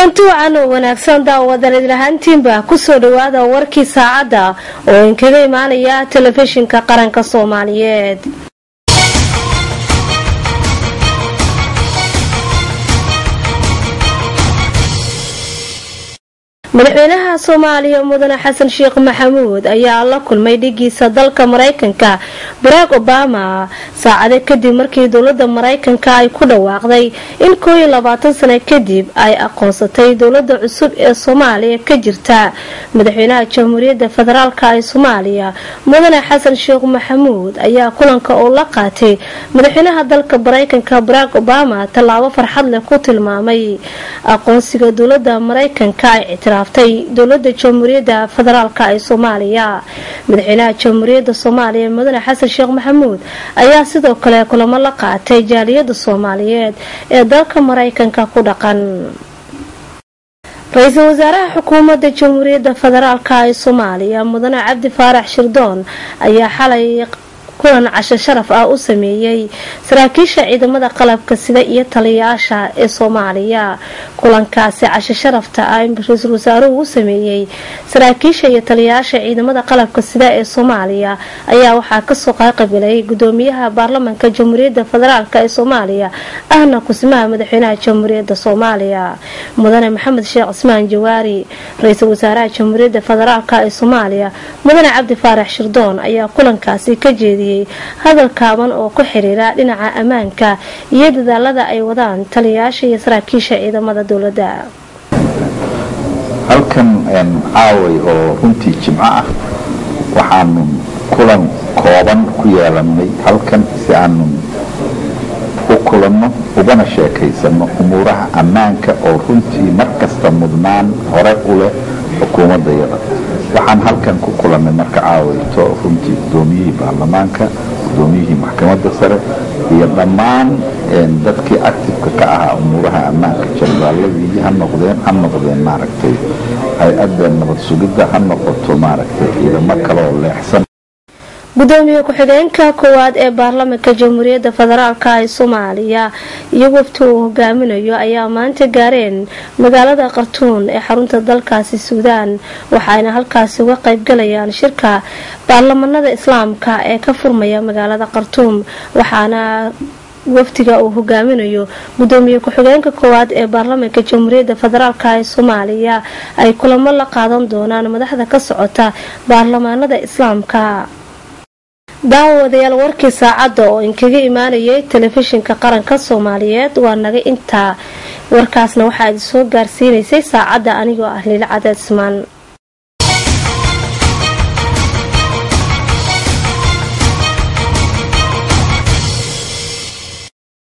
kulanti wacan oo wanaagsan daawadan idlahaantiinba kusoo dhawaada warkii saacadda oo inkaga imaanaya telefishinka qaranka soomaaliyeed madaxweynaha soomaaliya mudane xasan sheekh maxamuud ayaa la kulmay dhigiisa dalka mareykanka barack obama saacade kadib markii dowlada mareykanka ay ku dhawaaqday in koo iyo labaatan sano kadib ay aqoonsatay dowlada cusub ee soomaaliya ka jirta madaxweynaha jamhuuriyadda federaalk ee soomaaliya mudane xasan sheekh maxamuud ayaa kulanka uu la qaatay madaxweynaha dalka mareykanka barack obama tallaabo farxad leh ku tilmaamay aqoonsiga dowlada mareykanka ay ictiraaftay dowlada jamhuuriyadda federaalk ee soomaaliya madaxweynaha jamhuuriyadda soomaaliya mudane xasan sheekh maxamuud ayaa sidoo kale kulamo la qaatay jaaliyada soomaaliyeed ee dalka mareykanka ku dhaqan ra-iisul wasaaraha xukuumadda jamhuuriyadda federaalk ee soomaaliya mudane cabdi faarax shirdoon ayaa xalay kulan casho sharaf ah u sameeyey saraakiisha ciidamada qalabka sida iyo taliyayaasha ee soomaaliya kulankaasi casho sharafta ah ra-iisul wasaaruhu u sameeyey saraakiisha iyo taliyayaasha ciidamada qalabka sida ee soomaaliya ayaa waxaa kasoo qaaqabilay gudoomiyaha baarlamanka jamhuuriyadda federaalk ee soomaaliya ahna kusimaha madaxweynaha jamhuuriyadda soomaaliya mudane maxamed sheekh cismaan jawaari ra-iisul wasaaraha jamhuuriyadda federaalk ee soomaaliya mudane cabdi faarax shirdoon ayaa kulankaasi ka jeediyey hadal kaaban oo ku xiriira dhinaca ammaanka iyo dadaalada ay wadaan taliyayaasha iyo saraakiisha ciidamada dowladda halkan caaway oo runtii jimco ah waxaanu kulan kooban ku yeelanay halkan si aanu u kulanno ugana sheekaysano umuuraha ammaanka oo runtii markasta mudnaan hore u leh xukuumaddayada waxaan halkan ku kulannay marka caawayto runtii gudoomiyihii baarlamaanka gudoomiyihii maxkamadda sare iyo dhammaan dadkii actifeka ka ahaa umuuraha ammaanka jenaraaladii ha noqdeen ha noqdeen maaragtay hay-adda nabad sugidda ha noqoto maaragtay ciidamo kale oo leexsan gudoomiye ku-xigeenka koowaad ee baarlamanka jamhuuriyadda federaalk ee soomaaliya iyo wafti uu hogaaminayo ayaa maanta gaareen magaalada khartuun ee xarunta dalkaasi suudaan waxaayna halkaasi uga qaybgalayaan shirka baarlamanada islaamka ee ka furmaya magaalada khartuum waxaana wafdiga uu hogaaminayo gudoomiye ku-xigeenka koowaad ee baarlamanka jamhuuriyadda federaalk ee soomaaliya ay kulamo la qaadan doonaan madaxda ka socota baarlamaanada islaamka daawadayaal warkii saacadda oo inkaga imaanayay telefishinka qaranka soomaaliyeed waa naga intaa warkaasna waxaa idi soo gaarsiinaysay saacadda anigoo ah liila cadaad ismaan